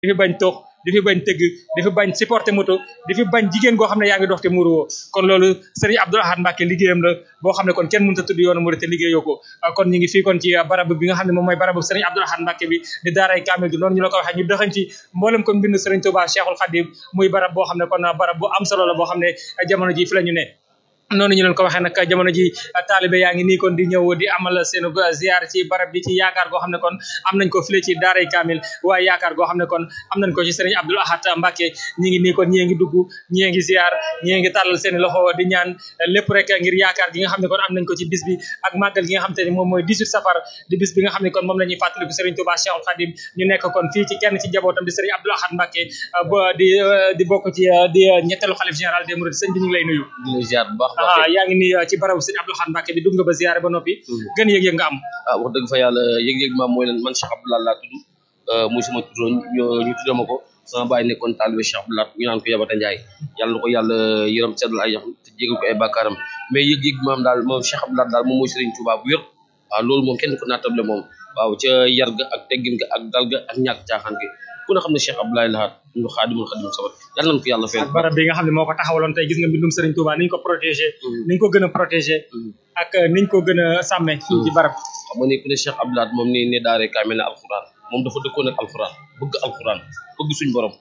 di fi bañ tox di fi bañ tëgg di fi bañ supporter moto di fi bañ jigéen goo xam ne yaa ngi dox te muruwoo kon loolu sëriñ Abdoul Ahad Mbacké liggéeyam la boo xam ne kon kenn mënut a tudd yoonu murid te liggéeyoo ko kon ñu ngi fii kon ci barab bi nga xam ne moom mooy barabu sëriñ Abdoul Ahad Mbacké bi di daaray kaamil gi noonu ñu la ko waxee ñu dëxañ ci mboolem kon mbind sëriñ Touba Cheikhul Khadim muy barab boo xam ne kon barab bu am solo la boo xam ne jamono ji fi la ñu ne noonu ñu leen ko waxee nag jamono ji taalibe yaa ngi nii kon di ñëw di amal seen ziar ci barab bi ci yaakaar goo xam ne kon am nañ ko file ci daaray kaamil waaye yaakaar goo xam ne kon am nañ ko ci sëriñ Abdoul Ahad Mbacké ñi ngi nii kon ñii ngi dugg ñii ngi ziar ñii ngi tàllal seen loxo di ñaan lépp rek ngir yaakaar gi nga xam ne kon am nañ ko ci bis bi ak màggal gi nga xam te ni moom mooy 18 safar di bis bi nga xam ne kon moom la ñuy fàttaliku sëriñ Touba Cheikhul Khadim ñu nekk kon fii ci kenn ci jabootam di sëriñ Abdoul Ahad Mbacké ba di di bokk ci di ñetteelu xalif général des mourides sëñ bi ñu ngi lay nuyu ah yaa ngi nii ci barabu sëñ Abdoul Ahad Mbacké bi dugg nga ba ziyaare ba noppi gën yëg-yëg nga am ah wax dëgg fa yàlla yëg-yëg maam mooy leen man Cheikh Abdoul Ahad laa tudd muy sama tuddoo ñu tuddee ma ko sama baay nekkoon taalibe Cheikh Abdoul Ahad ñu naan ko Yabata Njaay yàlla na ko yàlla yërëm seddal ay yaxam te jégal ko ay bàkkaaram mais yëg-yëg maam daal moom Cheikh Abdoul Ahad daal moom mooy Serigne Touba bu wér waaw loolu moom kenn ko naatable moom waaw ca yar ga ak teggin ga ak dal ga ak ñàkk caaxaan gi ku ne xam ne Cheikh Abdoul Ahad ñu xaadimul xadim sabat yàlla nañ ko yàlla fayal ak barab bi nga xam ne moo ko taxawaloon tey gis nga mbindum Serigne Touba niñ ko protégé niñ ko gën a protégé ak niñ ko gën a sàmme fii ci barab xam nga ni ku ne Cheikh Abdoul Ahad moom ni ne daare kaamil ne alxuraan moom dafa dëkkoon ak alxuraan bëgg alxuraan bëgg suñ borom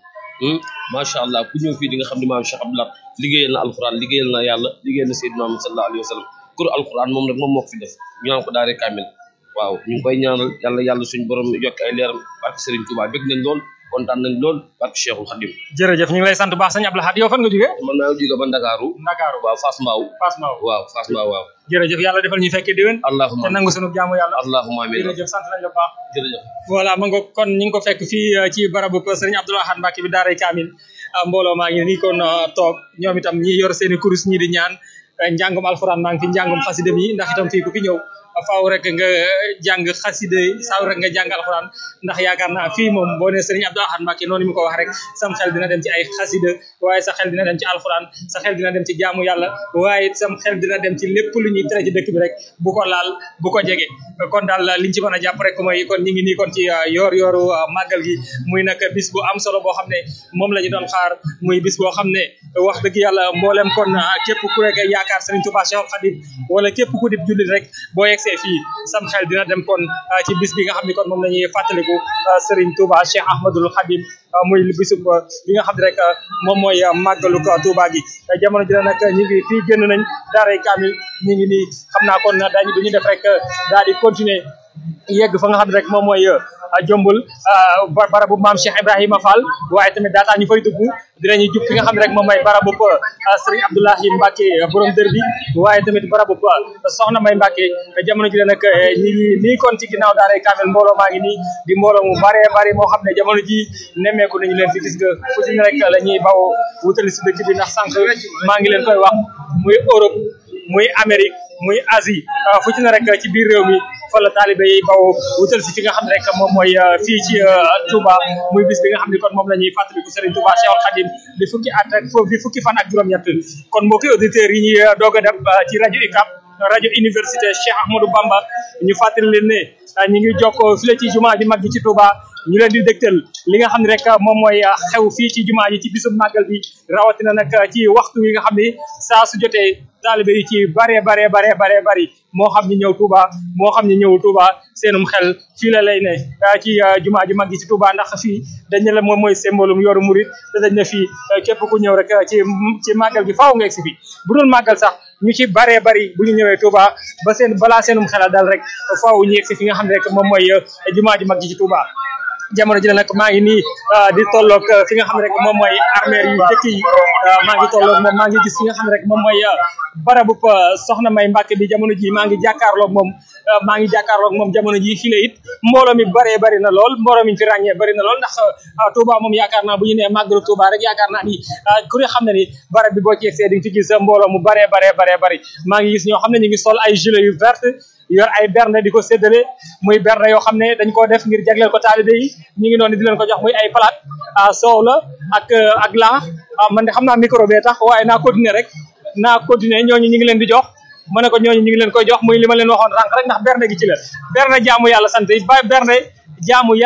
macha allah ku ñëw fii di nga xam ne maam Cheikh Abdoul Ahad liggéeyal na alxuraan liggéeyal na yàlla liggéeyal na Seydina Muhammad sallallahu alayhi wa sallam kur alxuraan moom nag moom moo ko fi def ñu naan ko daare kaamil waaw ñu ngi koy ñaanal yàlla yàlla suñ borom yokk ay leeram barke Serigne Touba bëgg nañ lool kontaan nañ lool barke Cheikhul Khadim jërëjëf ñu ngi lay sant baax sëñ Abdoul Ahad yow fan nga jógee man naa jóge ba Ndakaaru Ndakaaru waaw Fass Mbao Fass Mbao waaw Fass Mbao waaw jërëjëf yàlla defal ñu fekkee déwén allahumma te nangu sunu jaamu yàlla allahumma amiin jërëjëf sant nañ la baax jërëjëf voilà ma nga kon ñu ngi ko fekk fii ci barabu sëriñ Abdoul Ahad Mbacké bi daaray kaamil mbooloo maa ngi nii kon toog ñoom itam ñi yor seeni kurus ñi di ñaan njàngum alxuraan maa ngi fi njàngum xasida mi ndax itam fii ku fi ñëw faaw rek nga jàng xasida saaw rek nga jàng alxuraan ndax yaakaar naa fii moom boo nee sëriñ Abdoul Ahad Mbacké noonu mu ko wax rek sam xel dina dem ci ay xasida waaye sa xel dina dem ci alxuraan sa xel dina dem ci jaamu yàlla waaye sam xel dina dem ci lépp lu ñuy tere ci dëkk bi rek bu ko laal bu ko jege kon daal liñ ci mën a jàpp rek mooy kon ñu ngi nii kon ci yoor yooru màggal gi muy nag bis bu am solo boo xam ne moom la ñu doon xaar muy bis boo xam ne wax dëgg yàlla mboolem kon képp ku rek yaakaar sëriñ Touba Cheikhul Khadim wala képp ku dib jullit rek boo yegsee fii sam xel dina dem kon ci bis bi nga xam ne kon moom la ñuy fàttaliku Serigne Touba Cheikh Ahmadul Khadim muy bisub bi nga xam ne rek moom mooy màggalu Touba gi jamono ji nag ñu ngi fii génn nañ daaray kaamil ñu ngi nii xam naa kon dañu du ñu def rek daal di continuer yegg fa nga xam ne rek moom mooy jombul barabu maam Cheikh Ibrahima Fall waaye tamit daataa ñu fay dugg dinañu jub fi nga xam ne rek moom mooy barabu Serigne Abdoulahi Mbacké borom dër bi waaye tamit barabu soxna May Mbacké jamono ji la nag ñi ngi nii kon ci ginnaaw daaray kaamil mbooloo maa ngi nii di mbooloo mu bare bari moo xam ne jamono ji nemmeeku nañu leen fi gis nga fu ci ne rek la ñuy bawoo wutali si dëkk bi ndax sànq maa ngi leen koy wax muy Europe muy Amérique muy Asie fu ci ne rek ci biir réew mi fa la taalibe yi bawoo wutal si fi nga xam ne rek moom mooy fii ci Touba muy bis bi nga xam ne kon moom la ñuy fàttaliku Serigne Touba Cheikhul Khadim di fukki at ak foofu di fukki fan ak juróom-ñett kon mbokki auditeurs yi ñuy doog a def ci rajo UCAB rajo université Cheikh Ahmadou Bamba ñu fàttali leen ne ñu ngi jokkoo fii la ci jumaa ji mag ji ci Touba ñu leen di dégtal li nga xam ne rek moom mooy xew fii ci jumaa ji ci bisub màggal bi rawatina nag ci waxtu wi nga xam ni saa su jotee taalibe yi ci bare bare bare bare bari moo xam ni ñëw Touba moo xam ni ñëwul Touba seenum xel fii la lay ne ci jumaa ji mag ji ci Touba ndax fii dañ ne la moom mooy symbolum yoru murit te dañ ne fii képp ku ñëw rek ci ci màggal gi faaw nga egsi fi bu doon màggal sax ñu ci baree bari bu ñu ñëwee Touba ba seen balaa seenum xelal dal rek faaw ñu egsi fi nga xam ne rek moom mooy jumaa ji mag ji ci Touba jamono ji la nag maa ngi nii di tolloog fi nga xam ne rek moom mooy armeer yu jëkk yi maa ngi tolloog moom maa ngi gis fi nga xam ne rek moom mooy barabu soxna May Mbacké bi jamono ji maa ngi jàkkaarloog moom maa ngi jàkkaarloog moom jamono ji fii la it mbooloo mi baree bari na lool mbooloo mi fi ràññee bari na lool ndax Touba moom yaakaar naa bu ñu nee màggalu Touba rek yaakaar naa ni ku ne xam ne ni barab bi boo ci yegsee di nga fi gis mbooloo mu baree baree baree bari maa ngi gis ñoo xam ne ñu ngi sol ay gilet yu vert yor ay berne di ko séddale muy berne yoo xam ne dañ koo def ngir jagleel ko taalibe yi ñu ngi noonu di leen ko jox muy ay palaat soow la ak ak laax man de xam naa micro bee tax waaye naa continuer rek naa continuer ñooñu ñu ngi leen di jox ma ne ko ñooñu ñu ngi leen koy jox muy li ma leen waxoon sànq rek ndax berne gi ci la berne jaamu yàlla sant yi ba berne jaamu yàlla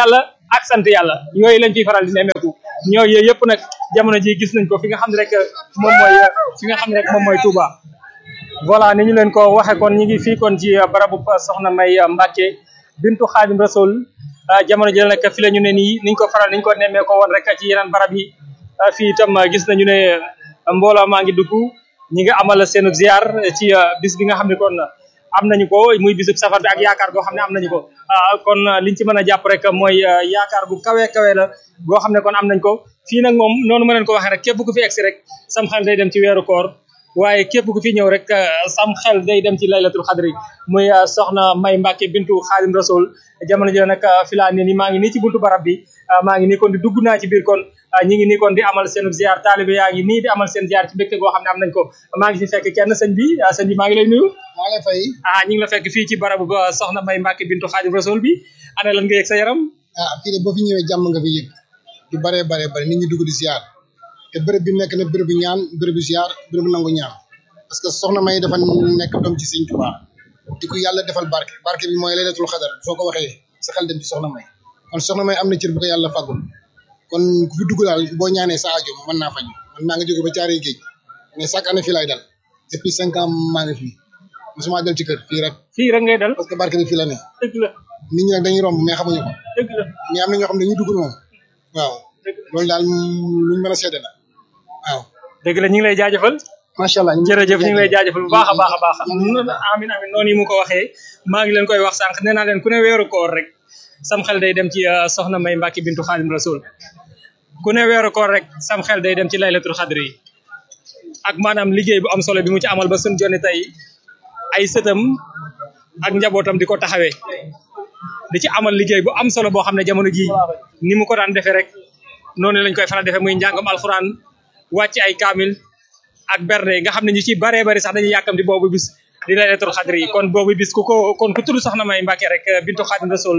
ak sant yàlla yooyu lañ fiy faral di nemmeeku ñoo yooyu yëpp nag jamono ji gis nañ ko fi nga xam ne rek moom mooy fi nga xam ne rek moom mooy Touba voilà ni ñu leen ko waxee kon ñu ngi fii kon ci barabu soxna May Mbacke bintu Xaadim Rasul jamono ji nag fi la ñu ne nii niñ ko faral niñ ko nemmee ko woon rek ci yeneen barab yi fii itam gis nañu ne mbooloo maa ngi dugg ñi nga amal seenu ziar ci bis bi nga xam ne kon am nañu ko muy bisub safar bi ak yaakaar goo xam ne am nañu ko kon liñ ci mën a jàpp rek mooy yaakaar gu kawe kawe la goo xam ne kon am nañ ko fii nag moom noonu ma leen ko waxee rek képp ku fi egsi rek sam xel day dem ci weeru koor waaye képp ku fi ñëw rek sam xel day dem ci laylatul xadri muy soxna May Mbacke bintu Xaadim Rasul jamono ji nag fi laa ne ni maa ngi nii ci buntu barab bi maa ngi nii kon di dugg naa ci biir kon ñi ngi nii kon di amal seen ziar taalibe yaa ngi nii di amal seen ziar ci mbégte goo xam ne am nañ ko maa ngi fi fekk kenn sëñ bi sëñ bi maa ngi lay nuyu maa ngi fay ah ñu ngi la fekk fii ci barabu ba soxna May Mbacke bintu Xaadim Rasul bi ana lan nga yëg sa yaram ah fii de boo fi ñëwee jàmm nga fi yëg du baree baree bare nit ñi dugg di ziar te béréb bi nekk na béréb bi ñaan béréb bi ziar béréb bu nangu ñaan parce que soxna May dafa nekk doom ci sëñ Tuubaa di ko yàlla defal barke barke bi mooy laylatul xadar soo ko waxee sa xel dem ci soxna May kon soxna May am na cër bu ko yàlla fàggul kon ku fi dugg daal boo ñaanee sa aajo mën naa faju man maa ngi jóge ba caaree géej mais chaque année fii laay dal depuis cinq ans maa ngi fii mosuma del ci kër fii rek fii rek ngay dal parce que barke bi fii la ne dëgg la nit ñi nag dañuy romb mais xamuñu ko dëgg la mais am na ñoo xam ne dañuy dugg moom waaw loolu daal luñ mën a seede la waaw dëgg la ñu ngi lay jaajëfal macha allah jërëjëf ñu ngi lay jaajëfal bu baax a baax a baax amin amin noonu yi mu ko waxee maa ngi leen koy wax sànq nee naa leen ku ne weeru koor rek sam xel day dem ci soxna May Mbacke bintu Xaadim Rasul ku ne weeru koor rek sam xel day dem ci laylatul xadri yi ak maanaam liggéey bu am solo bi mu ci amal ba suñ jonni tey ay sëtam ak njabootam di ko taxawee di ci amal liggéey bu am solo boo xam ne jamono ji ni mu ko daan defee rek noonu lañ koy faral defee muy njàngam alxuraan wàcc ay kaamil ak berne nga xam ne ñu ci baree bari sax dañuy yàkkamti boobu bis di laylatul xadri yi kon boobu bis ku ko kon ku tudd soxna May Mbacke rek bintu Xaadim Rasul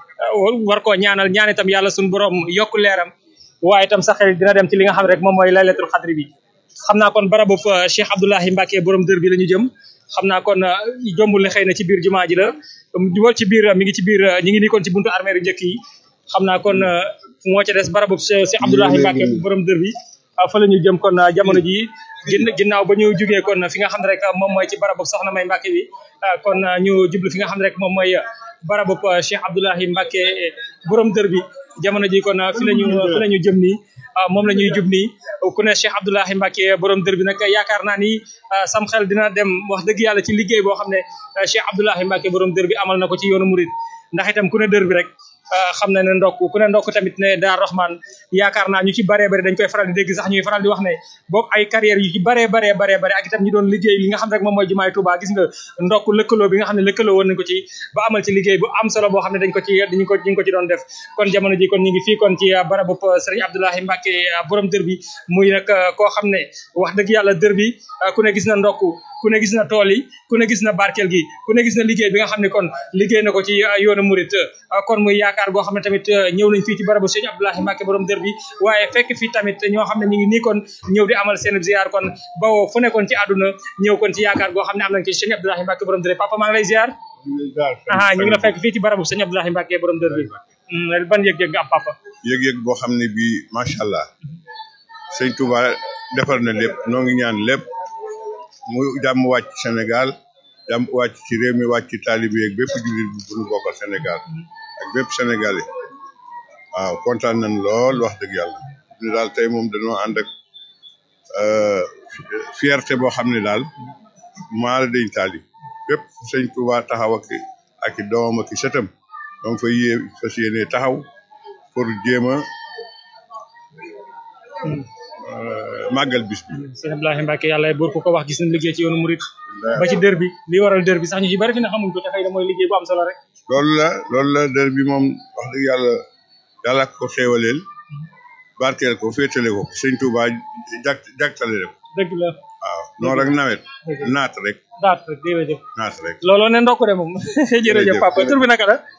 war koo ñaanal ñaan itam yàlla suñu borom yokk leeram waaye itam sa xel dina dem ci li nga xam rek moom mooy laylatul xadri bi xam naa kon barabu Cheikh Abdoulahi Mbacke borom dër bi la ñu jëm xam naa kon jombul ne xëy na ci biir jumaa ji la wal ci biir mi ngi ci biir ñi ngi nii kon ci buntu armée yu njëkk yi xam naa kon moo ca des barabu Cheikh Abdoulahi Mbacke borom dër bi fa la ñu jëm kon jamono ji ginnaaw ba ñu jugee kon fi nga xam ne rek moom mooy ci barabu soxna May Mbacke bi kon ñu jublu fi nga xam ne rek moom mooy barabu Cheikh Abdoulahi Mbacke borom dër bi jamono ji kon fi lañu fi la ñu jëm nii moom la ñuy jub nii ku ne Cheikh Abdoulahi Mbacke borom dër bi nag yaakaar naa ni sam xel dina dem wax dëgg yàlla ci liggéey boo xam ne Cheikh Abdoulahi Mbacke borom dër bi amal na ko ci yoonu murid ndax itam ku ne dër bi rek xam na ne ndokk ku ne ndokk tamit ne daar Rahman yaakaar naa ñu ci baree bari dañ koy faral di dégg sax ñuy faral di wax ne boog ay carrière yu ci baree baree baree bari ak itam ñi doon liggéey li nga xam rek moom mooy jumaay Touba gis nga ndokk lëkkaloo bi nga xam ne lëkkaloo woon nañ ko ci ba amal ci liggéey bu am solo boo xam ne dañ ko ci dañ ko dañ ko ci doon def kon jamono ji kon ñu ngi fii kon ci barabu Serigne Abdoulahi Mbacke borom dër bi muy nag koo xam ne wax dëgg yàlla dër bi ku ne gis na ndokk ku ne gis na tool yi ku ne gis na barkeel gi ku ne gis na liggéey bi nga xam ne kon liggéey na ko ci yoonu murit kon muy yaakaar goo xam ne tamit ñëw nañ fii ci barabu Sëñ Abdoulahi Mbacke borom dër bi waaye fekk fii tamit ñoo xam ne ñu ngi nii kon ñëw di amal seen ziar kon bawoo fu nekkoon ci àdduna ñëw kon ci yaakaar goo xam ne am nañ ko ci Sëñ Abdoulahi Mbacke borom dër bi papa maa ngi lay ziar aha ñu ngi la fekk fii ci barabu Sëñ Abdoulahi Mbacke borom dër bi ban yëg-yëg nga am papa yëg-yëg boo xam ne bii macha allah sëñ Touba defar na lépp noo ngi ñaan lépp mu jàmm wàcc Sénégal jàmm wàcc ci réew mi wàcc ci taalibe yeeg bépp jullit bu ñu bokkal Sénégal ak bépp sénégalais waaw kontaan nañ lool wax dëgg yàlla ni daal tey moom dañoo ànd ak fierté boo xam ne daal maa la dañ taali bépp sëñ Touba taxaw ak ak i doomam ak i sëtam donc fa yée fas yéene taxaw pour jéem a màggal bis bi Sëñ Abdoulahi Mbacke yàlla buur ku ko wax gis nañ liggéey ci yoonu murit ba ci dër bi li waral dër bi sax ñu ci bari fi ne xamuñ ko te xëy na mooy liggéey bu am solo rek loolu la loolu la dër bi moom wax dëgg yàlla yàlla ko xéewaleel barkeel ko féetale ko sëñ Touba jag jagtale ko dëgg la waaw noor ak nawet naat rek daat rek jërëjëf naat rek looloo ne ndokk de moom jërëjëf papa tur bi naka la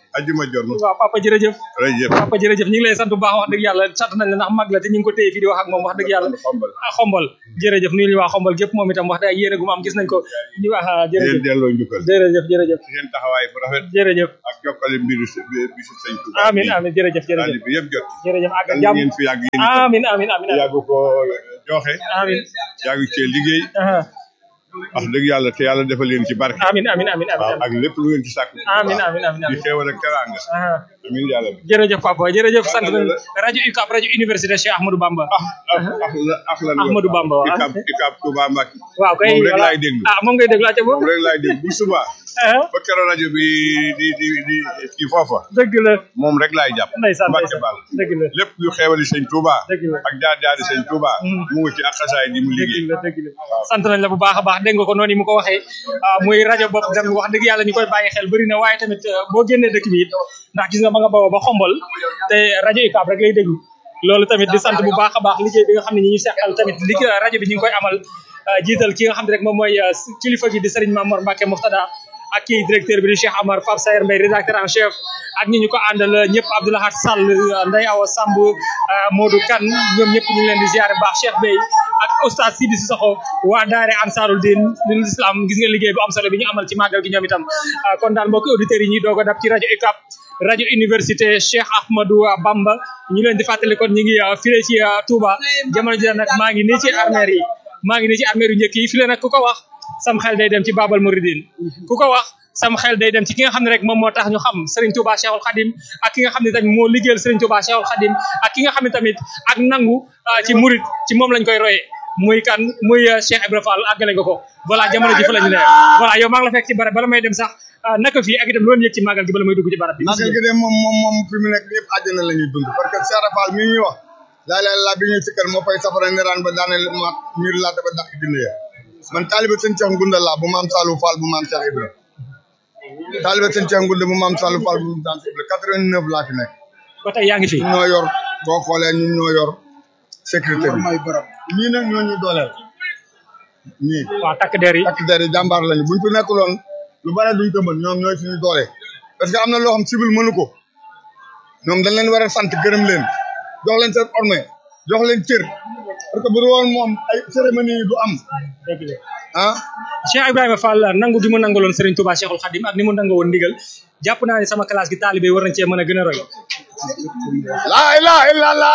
ajjuma jot na waaw papa jërëjëf jërëjëf papa jërëjëf ñu ngi lay sant bu baax wax dëgg yàlla sant nañ la ndax mag la te ñu ngi ko téye fii di wax ak moom wax dëgg yàlla xombal ah xombal jërëjëf nuyu ñu waa xombal gépp moom itam wax dëgg yéene gu mu am gis nañ ko ñu wax ah, di leen jërëjëf delloo njukkal jërëjëf jërëjëf seen taxawaay bu rafet jërëjëf ak jokkale mbiru s- bisu sëñ Tuubaa amin amin jërëjëf jërëjëf taalibe bi yëpp jot jërëjëf àgg ak yàlla jàmm ngeen fi yàgg yéen itam amin amin amin yàgg ko joxe amin yàgg cee liggéey aha wax dëgg yàlla te yàlla defal leen ci barke amin amin amin waaw amin ak lépp lu ngeen ci sàkk amin amin amin di amin xéewal ak teraanga aha amin yàlla bi jërëjëf papa jërëjëf sant nañ rajo UCAB rajo université Cheikh Ahmadou Bamba ah ah ah la ah lan Ahmadou Bamba waaw. Ikaab Ikaab Touba Mbacke waaw kay moom rek voilà. laay déglu ah moom ngay déglu acca moom boobu rek laay déglu bu suba ba keroog rajo bi di di di kii foofa dëgg la moom rek laay jàpp ndeysaan Mbacke ndeysaan Ball dëgg la lépp lu xeewali sëñ Touba dëgg la ak jaar jaari sëñ Touba Mm. mu ngi ci ak xasaay di mu dëgg liggéey la dëgg la sant nañ la bu baax a baax dégg nga ko noonu mu ko waxee ah, muy rajo bopp dem wax dëgg yàlla ñu koy bàyyi xel bëri na waaye tamit ah, boo génnee dëkk bi it ndax gis nga ma nga bawoo ba xombal te rajo UCAB rek lay déglu loolu tamit di sant bu baax a baax liggéey bi nga xam ne ñi ñu seqal tamit liggéey rajo bi ñu ngi koy amal ah, jiital ki nga xam ne rek moom mooy ah, kilifa gi di Serigne Mamour Mbacke Muftada ak kii directeur bi di Cheikh Amar Pape Sayer Mbaye rédacteur en chef ak ñi ñu ko àndal ñëpp Abdoulahat Sall Ndeye Awa Samb ah, Modou Kane ñoom ñëpp ñu ngi leen di ziare baax Cheikh Bey ak oustaz Sidi Sissoko waa daare Ansarul Din lil Islam gis nga liggéey bu am solo bi ñu amal ci màggal gi ñoom itam ah, kon daal mbokki auditeurs yi ñuy doog a dab ci rajo UCAB rajo université Cheikh Ahmadou Bamba ñu leen di fàttali kon ñu ngi ah, file ci ah, Touba jamono ji nag maa ngi nii ci armeer yi maa ngi nii ci armeer yu njëkk yi file nag ku ko wax sam xel day dem ci Babal Mouridine ku ko wax sam xel day dem ci ki nga xam ne rek moom moo tax ñu xam Serigne Touba Cheikhul Khadim ak ki nga xam ne tamit moo liggéeyal Serigne Touba Cheikhul Khadim ak ki nga xam ne tamit ak nangu ah, ci murid ci moom lañ koy royee muy kan muy ah, Cheikh Ibra Fall àggale nga ko voilà jamono ji fa la ñu ne voilà yow maa ngi la fekk ci barab bala may dem sax ah, naka fii ak itam loolu yëg ci màggal gi bala may dugg ci barab bi magal gi de moom moom moom fi mu nekk ñëpp àjjana la ñuy dund parce que Cheikh Rafal mi ñuy wax laa la laa bi ñuy sikkal moo fay safara niraan ba daane ma miir laa dafa dàq dina ya man taalibe sëñ Cheikh Ngunda laa bu maam Salou Fall bu maam Cheikh Ibra taalibe sëñ Cheikh Ngunda bu maam Salou Fall bu maam Cheikh Ibra 89 laa fi nekk ba tey yaa ngi fi ñun ñoo yor boo xoolee ñun ñoo yor sécurité bi may barab ñii nag ñoo ñu dooleel ñii waaw takk der yi takk der yi jàmbaar lañu buñ fi nekkuloon lu bare duñ ko mën ñoom ñooy suñu doole parce que am na loo xam civil mënu ko ñoom dañ leen war a sant gërëm leen jox leen seen orme jox leen cër parce que bu dul woon moom ay cérémonie yi du am dëgg la ah Cheikh Ibrahima Fall nangu gi mu nangaloon Serigne Touba Cheikhul Khadim ak ni mu nangoo woon ndigal jàpp naa ne sama classe gi taalibe yi war nañ cee mën a gën a roy laa ilaha illallah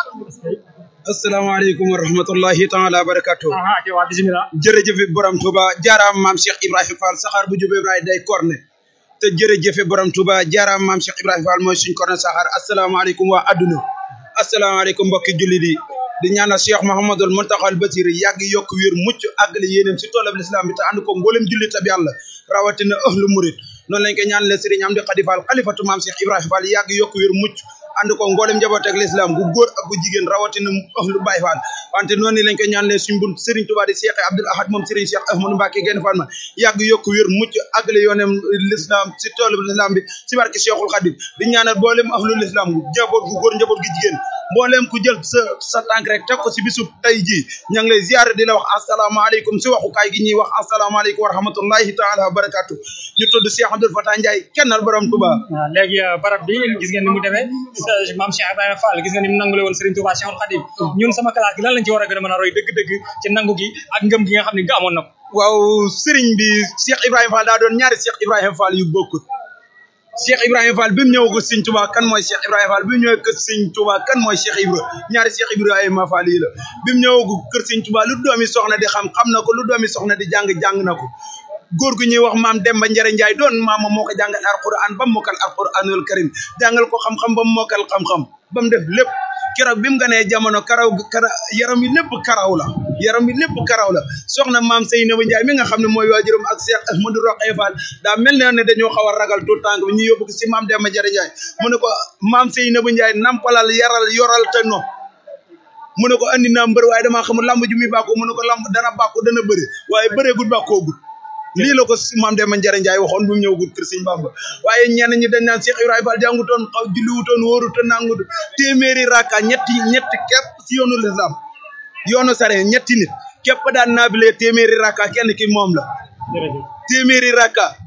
asalaamaaleykum wa rahmatullahi taala wa barakatuh aha ci waa bismillah jërëjëfe borom Touba jaaraam maam Cheikh Ibrahima Fall saxaar bu jubee Ibrahima day korne te jërëjëfe borom Touba jaaraam maam Cheikh Ibrahima Fall mooy suñ korne saxaar asalaamaaleykum waa adduna asalaamaaleykum mbokki jullit yi di ñaanal Cheikh Mouhamadul Muntaxal Basir yàgg yokk wér mucc àggale yéenam si toolab l'islam bi te ànd ko mboolem jullit ab yàlla rawatina ahlu murid noonu lañ ko ñaanalee Serigne Amdi Khady Fall xalifatu maam Cheikh Ibrahima Fall yàgg yokk wér mucc ànd ko mboolem njaboot ak l'islam gu góor ak gu jigéen rawatina ahlu Baye Fall wante noonu lañ ko ñaanalee suñ bunt Serigne Touba di Cheikh Abdoul Ahad moom Serigne Cheikh Ahmadou Mbacké genn Fall ma yàgg yokk wér mucc àggale yoonem l'islam si toolab l'islam bi si barke Cheikhul Khadim di ñaanal mboolem ahlu l'islam gu njaboot gu góor njaboot gu jigéen mboolem ku jël sa sa tànk rek teg ko si bisu tey jii ña ngi lay ziare di la wax asalaamaaleykum si waxukaay gi ñuy wax asalaamaaleykum wa rahmatullahi taala wa barakatu ñu tudd Cheikh Abdoul Fatah Ndiaye kennal borom Touba waaw léegi barab bi gis ngeen ni mu demee sa maam Cheikh Ibrahima Fall gis ngeen ni mu nangule woon Serigne Touba Cheikhul Khadim ñun sama classe gi lan lañ ci war a gën a mën a roy dëgg-dëgg ci nangu gi ak ngëm gi nga xam ne nga amoon na ko waaw Serigne bi Cheikh Ibrahima Fall daa doon ñaari Cheikh Ibrahima Fall yu bokkut Cheikh Ibrahima Fall bi mu ñëw ko Serigne Touba kan mooy Cheikh Ibrahima Fall bi mu ñëw kër Serigne Touba kan mooy Cheikh Ibra ñaari Cheikh Ibrahima Fall yi la bi mu ñëw ko kër Serigne Touba lu doomi soxna di xam xam na ko lu doomi soxna di jàng jàng na ko góor gu ñuy wax maam Demba Njare Njaay doon maama moo ko jàngal alquran ba mu mokkal alquranul karim jàngal ko xam-xam ba mu mokkal xam-xam ba mu def lépp keroog bi mu ganee jamono karaw kara yaram yi lépp karaw la yaram yi lépp karaw la soxna maam Seynaba Njaay mi nga xam ne mooy waajuram ak Cheikh Ahmadou Roqee Fall daa mel ne ne dañoo xaw a ragal tout tànk bi ñu yóbbu ko si maam Demba Njare Njaay mu ne ko maam Seynaba Njaay nampalal yaral yoral te no mu ne ko andi naa mbër waaye damaa xamul lamb ju muy bàkku mu ne ko lamb dana bàkku dana bëri waaye bëreegul bàkkoogul lii la ko maam Demba Njare Njaay waxoon bu mu ñëw gut kër Sëñ Bamba waaye ñenn ñi dañ naan Cheikh Ibrahima Fall jàngutoon xaw julliwutoon wóorutoon nangut téeméeri rakka ñetti ñetti képp si yoonu lislam yoonu sare ñetti nit képp daan naabile téeméeri rakka kenn ki moom la téeméeri rakka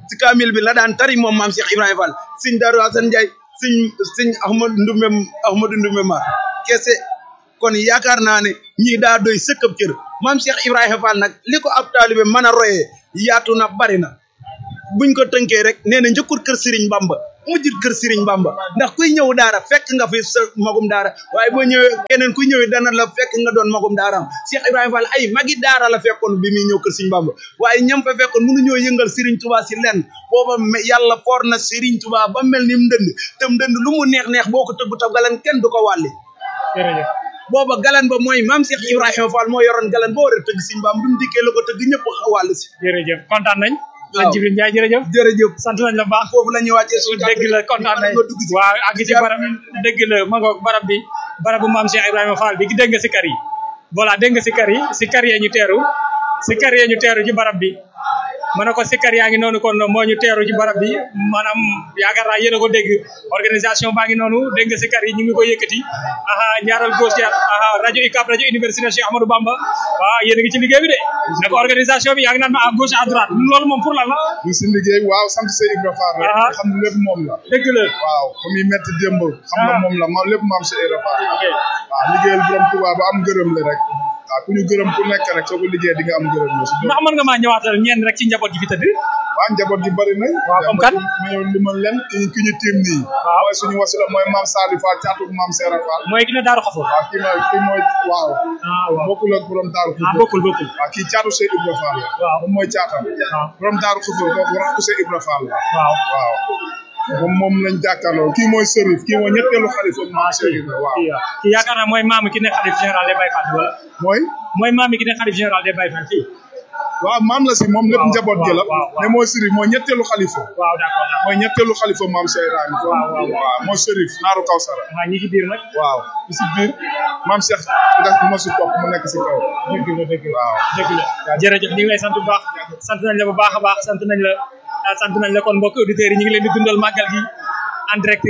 ci kaamil bi la daan tari moom maam Cheikh Ibrahima Fall sëñ Darou Assane Ndiaye sëñ sëñ Ahmad Ndumbe Ahmadou Ndumbe Mar kese kon yaakaar naa ne ñii daa doy sëkkab cër maam Cheikh Ibrahima Fall nag li ko ab taalibe mën a royee yaatu na bari na buñ ko tënkee rek nee na njëkkul kër Serigne Bamba mujjul kër Serigne Bamba ndax kuy ñëw daara fekk nga fi sa magum daara waaye boo ñëwee keneen kuy ñëwee dana la fekk nga doon magum daaraam Cheikh Ibrahima Fall ay magi daara la fekkoon bi muy ñëw kër Serigne Bamba waaye ñam fa fekkoon mënu ñoo yëngal Serigne Touba si lenn booba yàlla foor na Serigne Touba ba mel ni mu ndënd te mu ndënd lu mu neex neex boo ko tëggu taw galan kenn du ko wàlli jërëjëf booba galan ba mooy maam Cheikh Ibrahima Fall moo yoroon galan boo war a tëgg Serigne Bamba bi mu dikkee la ko tëgg ñëpp wàll si jërëjëf kontaan nañ waaw sëñ Jibril Ndiaye jërëjëf jërëjëf sant nañ la bu baax foofu la ñuy wàccee suñu dégg la kontaan nañ waaw àgg ci barab dégg la ma ngoog barab bi barabu maam Cheikh Ibrahima Fall bi dégg nga si kar yi voilà dégg nga si kar yi si kar yee ñu teeru si kar yee ñu teeru ci barab bi ma ne ko si kar yaa ngi noonu kon moo ñu teeru ci barab bi maanaam yaakaar naa yéen a ko dégg organisation baa ngi noonu dégg nga si kar yi ñu ngi ko yëkkati aha ñaaral gauche jaar aha rajo UCAB rajo université Cheikh Amadou Bamba waaw yéen a ngi ci liggéey bi de ne ko organisation bi yaa ngi naan ma à gauche à droite loolu moom pour lan la ñu si liggéey waaw sant Sey Ibra Fall rek Ah. xam ne lépp moom la dëgg la waaw comme yi metti démb xam nga Ah. moom la ma lépp maam Sey Ibra Fall ok waaw liggéeyal borom Tuubaa ba am gërëm la rek waaw ku ñu gërëm ku nekk rek soo ko liggéey di nga am gërëm la si doon ndax mën nga maa ñëwaatal ñeen rek ci njaboot gi fi tëdd waa njaboot gi bëri nañ Waaw, comme kan? ma ñëw limal leen ki ñu ki ñu tiim nii Waaw. mooy suñu wasila mooy maam Saliou Fall caatu maam Seera Fall mooy ki ne daaru xafu waaw kii mooy kii mooy waaw ah waaw bokkul ak borom daaru ah Xudoos bokkul bokkul waaw kii caatu Sey Ibra Fall la Waaw. moom mooy caatam Waaw. borom daaru Xudoos kooku rakku Sey Ibra Fall la waaw waaw moom moom lañ jàkkaarloo kii mooy Serif kii mooy ñetteelu xalifa maam Cheikh Ibra waaw kii kii yaakaar naa mooy maamu ki ne xalif général des Baye Fall wala mooy mooy maamu ki ne xalif général des Baye Fall fii waaw maam la si moom lépp Waaw, njaboot gi la waaw, waaw. mais mooy Serif mooy ñetteelu xalifa waaw d'accord d'accord mooy ñetteelu xalifa maam Cheikh Ibrahima Waaw, waaw, waaw. waaw mooy Serif naaru Kawsara ah ñi ci biir nag waaw bi si biir maam Cheikh nga moo si topp mu nekk si kaw dëgg la dëgg la waaw dëgg la jërëjëf ñu ngi lay sant bu baax sant nañ la bu baax a baax sant nañ la ah, sant nañ la kon mbokk auditeurs yi ñu ngi leen di dundal màggal gi en direct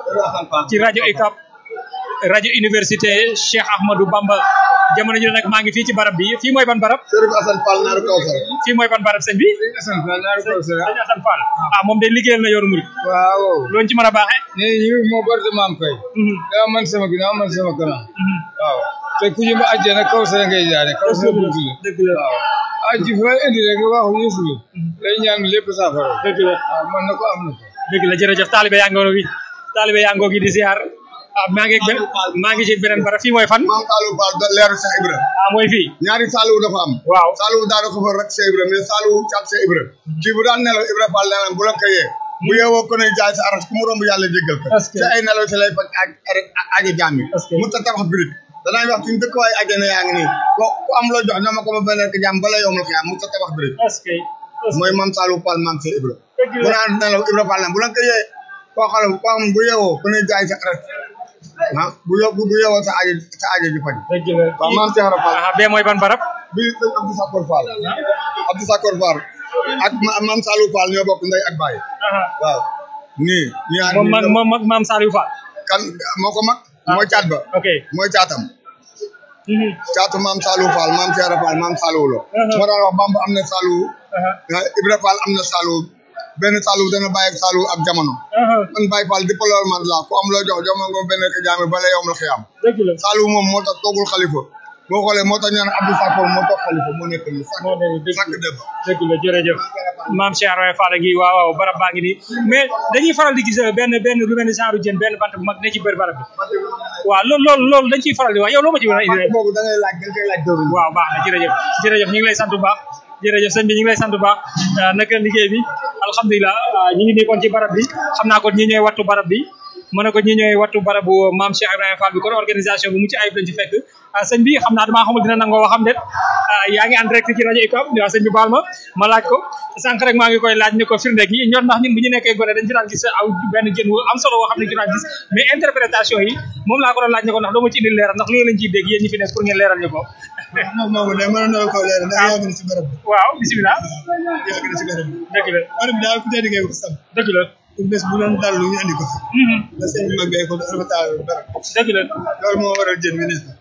ci rajo UCAB rajo université Cheikh Ahmadou Bamba jamono ji nag maa ngi fii ci barab bi fii mooy ban barab Serif Assane Fall naaru Kawsara fii mooy ban barab sëñ bi Assane Fall naaru Kawsara sëñ Assane Fall ah moom de liggéeyal na yoonu murid waaw loolu ci mën a baaxee ne ñu moo barte maam kay daa man sama ginnaaw man sama kanam waaw te ku ñu ba àjjana Kawsara ngay jaare Kawsara buntu la dëgg la waaw aji fa indi rek waxu Yeesu bi lay ñaan lépp saafara dëgg la waaw man na ko am na ko dëgg la jërëjëf taalibe yaa ngoo gi taalibe yaa ngoo gi di ziar ah maa ngi benn maa ngi ci beneen barab fii mooy fan maam Saliou Fall da leeru Cheikh Ibra ah mooy fii ñaari Saliou dafa am waaw Saliou daana ko fa rek Cheikh Ibra mais Saliou caat Cheikh Ibra kii bu daan nelaw Ibra Fall nee na bu la ko yee bu yeewoo ko ne jaay sa aras ku mu romb yàlla jéggal ko Est-ce que- ci ay nelaw si lay faj ak ajo jaam yi Est-ce que- mu ta tabax birig danaay wax suñu dëkk waaye ajjana yaa ngi nii ko ku am loo jox ñoo ma ko ma benn ko jaam bala yomul xiyaam mu ta tabax birig est-ce que est-ce mooy maam Saliou Fall maam Cheikh Ibra Dëgg bu la. naan nelaw Ibra Fall na bu la ko yee koo xam ne koo xam bu yeewoo ku ne jaay sa aras ah bu yo bu yeewoo sa ajo sa ajo ji faj dëgg la waaw maam Cheikh Ibra Fall ah bee mooy ban barab bi sëñ Abdou Sakor Fall Abdou Sakor Fall ak ma- maam Saliou Fall ñoo bokk ndey ak baay ah waaw nii ñaar moom ñii mag dem- moom mag maam Saliou Fall kan moo ko mag mooy caat ba ok mooy caatam Mhm. caatu maam Saliou Fall maam Cheikh Fall maam Saliou la Uh-huh. moo daan wax Bamba am na Saliou aha ah, Ibra Fall am na Saliou benn Saliou dana bàyyi ak Saliou ak jamono aha man Baye Fall di palool man la ku am loo jox jox ma nga benn ko jaami bala yowm la xiyam dëgg la Saliou moom moo tax toogul xalifa boo xoolee moo tax ñu naan Abdou Sakor moo toog xalifa moo nekk nii sàkk moo ne dëgg sàkk dëbb dëgg la jërëjëf maam Cheikh Ibrahima Fall ngi waaw waaw barab baa ngi nii mais dañuy faral di gis benn benn lu mel ni genre jën benn bant bu mag ne ci biir barab bi waaw loolu loolu loolu dañ ciy faral di wax yow loo ma ci mën a indi boobu da ngay laaj da ngay laaj dóoru waaw baax na jërëjëf jërëjëf ñu ngi lay sant bu baax jërëjëf sëñ bi ñu ngi lay sant bu baax ah, naka liggéey bi alhamdulilah ah, ñu ngi nii kon ci barab bi xam naa kon ñi ñooy wattu barab bi mën na ko ñi ñooy wattu barabu maam Cheikh Ibrahima Fall bi kon organisation bi mu ci ayib lañ ci fekk ah, sëñ bi xam naa damaa xamul dina nangoo waxam déet ah, yaa ngi en direct ci rajo UCAB waaw sëñ bi baal ma ma laaj ko sànq rek maa ngi koy laaj ni ko firnde gi ñor ndax ñun bu ñu nekkee gone dañ ci daan gis aw benn jën wu am solo woo xam ne ci daan gis mais interprétation yi moom laa ko doon laaj ne ko ndax doo ma ci indil leeral ndax loolu lañ ciy dégg yéen ñi fi nekk pour ngeen leeral ñu ko moom moomu de mën na ko leer ndax yàgg na si barab bi waaw bisimilah yàgg na si barab bi dëgg la barab bi daal ku tedd ngay ko sam dëgg la pour bés bu doon dal lu ñu andi ko fi Mhm. da sëñ bi mag bee ko rafetal barab dëgg la loolu moo waral jën bi ne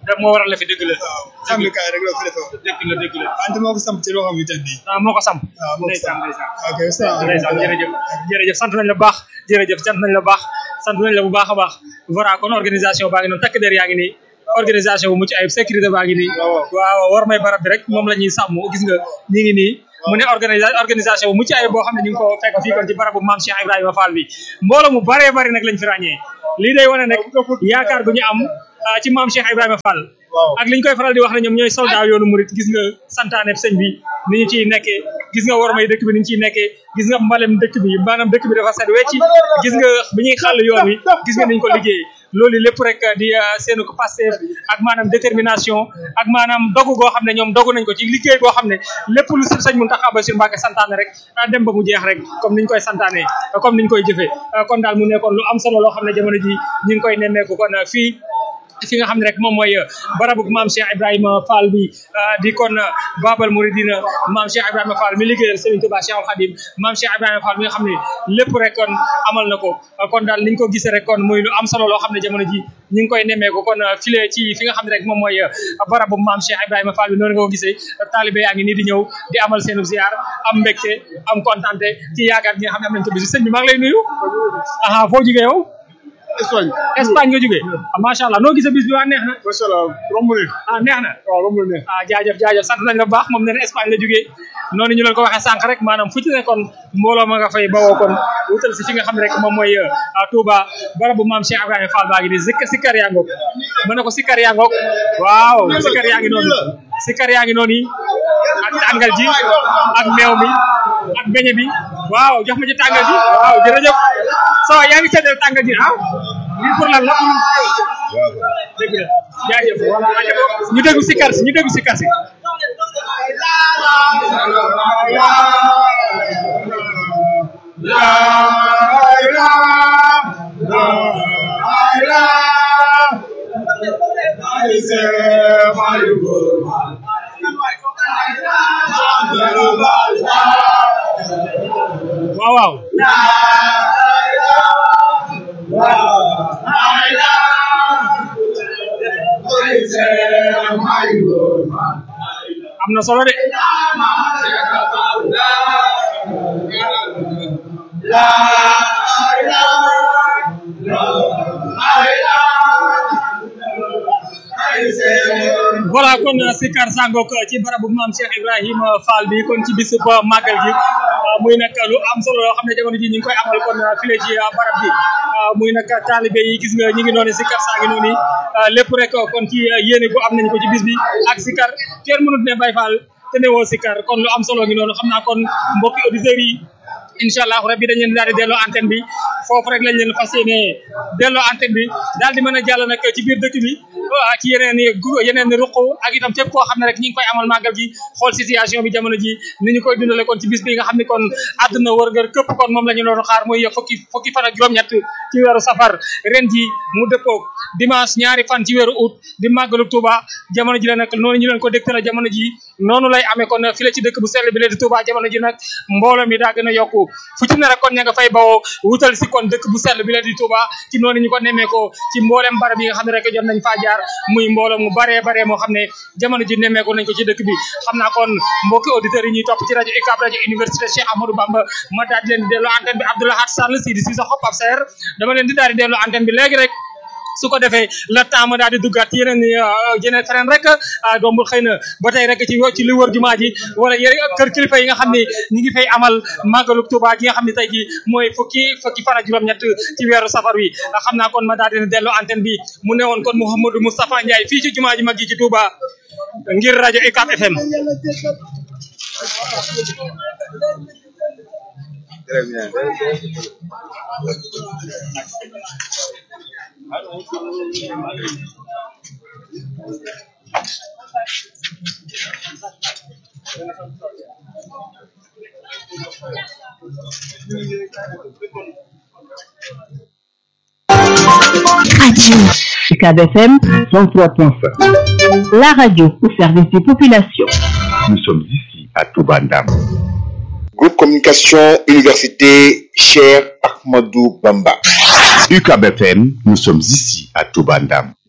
def moo waral la fi dëgg la xam ne kaay rek la fi defee dëgg la dëgg la wante moo ko samp ci loo xam ne tey ah moo ko samp waaw moo ko ndeysaan samp ndeysaan ok salaamaaleykum ndeysaan jërëjëf jërëjëf sant nañ la bu baax jërëjëf sant nañ la bu baax sant nañ la bu baax a baax voilà kon organisation baa ngi noonu takk der yaa ngi nii organisation bu mucc ayib sécurité baa ngi nii waaw war may barab bi rek moom la ñuy sàmm gis nga ñi ngi nii mu ne organisa organisation bu mucc ayib boo xam ne ñu ngi ko fekk fii kon ci barabu maam Cheikh Ibrahima Fall bi mbooloo mu baree bari nag lañ fi ràññee lii day wane nag yaakaar gu ñu am ah, ci maam Cheikh Ibrahima Fall ak li ñu koy faral di wax ne ñoom ñooy soldat yoonu murit gis nga santaane sëñ bi ni ñu ciy nekkee gis nga war may dëkk bi ni ñu ciy nekkee gis nga mbalem dëkk bi maanaam dëkk bi dafa set wecci gis nga bi ñuy xàll yoon wi gis nga ni ñu ko liggéeyee loolu lépp rek di ah, seenu ko Pastef ak maanaam détermination ak maanaam dogu goo xam ne ñoom dogu nañ ko ci liggéey boo xam ne lépp lu si sëñ Mountakha Bassirou Mbacké santaane rek ah, dem ba mu jeex rek comme niñ koy santaane comme niñ koy jëfee ah, kon daal mu nekkoon lu am solo loo xam ne jamono ji ñu ngi koy nemmeeku kon ah, fii fi nga xam ne rek moom mooy barabu maam Cheikh Ibrahima Fall bi di kon Babal Mouridina maam Cheikh Ibrahima Fall mi liggéeyal Serigne Touba Cheikhul Khadim maam Cheikh Ibrahima Fall mi nga xam ne lépp rek kon amal na ko kon daal niñ ko gisee rek kon muy lu am solo loo xam ne jamono ji ñu ngi koy nemmeeku kon file ci fi nga xam ne rek moom mooy barabu maam Cheikh Ibrahima Fall bi noonu nga ko gisee taalibe yaa ngi nii di ñëw di amal seenu ziar am mbégte am kontante ci yaakaar gi nga xam ne am nañ ko bis sëñ bi maa ngi lay nuyu aha foo jugee yow Espagne Espagne nga jógee ah macha allah noo gisee bis bi waa neex na macha allah romb ne ah neex na waaw romb ne ah jaajëf jaajëf sant nañ la bu baax moom nee na Espagne la jógee noonu ñu leen ko waxee sànq rek maanaam fu ci ne kon mbooloo ma nga fay bawoo kon wutal si fi nga xam ne rek moom mooy ah Touba barabu maam Cheikh Ibrahima Fall baa ngi nii zik sikkar yaa ngoog mën na ko sikkar yaa ngoog waaw sikkar yaa ngi noonu sikkar yaa ngi noonu ak tàngal ji ak meew mi ak beñe bi waaw jox ma ci tàngal ji waaw jërëjëf so yaa ngi seddal tàngal ji ah lii pour lan la dëgg la jaajëf ñu déglu sikkar si ñu déglu sikkar si waaw waaw am na solo de voilà kon Sikar Sangok ci barabu maam Cheikh Ibrahima Fall bi kon ci bisub màggal gi muy nag lu am solo loo xam ne jamono ji ñu ngi koy amal kon file ci barab bi muy nag taalibe yi gis nga ñi ngi noonu Sikar saa ngi noonu lépp rek kon ci yéene gu am nañ ko ci bis bi ak Sikar kenn mënut ne Baye Fall te ne woo Sikar kon lu am solo ngi noonu xam naa kon mbokki auditeurs yi incha allah rabbi dañ leen daal di delloo antenne bi foofu rek lañ leen fas yéene delloo antenne bi daal di mën a jàll nag ci biir dëkk bi ci yeneen i yeneen i ruq ak itam fépp koo xam ne rek ñi ngi koy amal màggal gi xool situation bi jamono ji ni ñu koy dundale kon ci bis bi nga xam ne kon àdduna wërngër képp kon moom la ñu doon xaar muy fukki fukki fan ak juróom-ñett ci weeru safar ren ji mu dëppoog dimanche ñaari fan ci weeru août di màggalu Touba jamono ji la nag noonu ñu leen ko dégtale jamono ji noonu lay amee kon fii la ci dëkk bu sell bi la di Touba jamono ji nag mbooloo mi daa gën a yokku fu ci ne rek kon ña nga fay bawoo wutal si kon dëkk bu sell bi la di Touba ci noonu ñu ko nemmee ko ci mboolem barab yi nga xam ne rek jot nañ faa jaar muy mbooloo mu baree baree moo xam ne jamono ji nemmeeku nañ ko ci dëkk bi xam naa kon mbokki auditeurs yi ñuy topp ci rajo UCAB rajo université Cheikh Ahmadou Bamba ma daal di leen di delloo antenne bi Abdoulahat Sall si di si sa xob ab seer dama leen di daal di delloo antenne bi léegi rek su ko defee la temps ma daal di duggaat ci yeneen yeneen feneen rek dombul xëy na ba tey rek ci ci li wër jumaa ji wala yeneen kër kilifa yi nga xam ne ñi ngi fay amal màggalu Tuuba gi nga xam ne tey ji mooy fukki fukki fan ak juróom-ñett ci weeru safar wi xam naa kon ma daal di delloo antenne bi mu newoon kon Mouhamadou Moustapha Ndiaye fii ci jumaa ji mag ji ci Touba ngir rajo UCAB FM Très bien. Radio UCAB FM 103.5. la radio au service des populations. Nous sommes ici à Toubandam. Groupe Communication Université Cher Ahmadou Bamba. UCAB FM, nous sommes ici à Toubandam.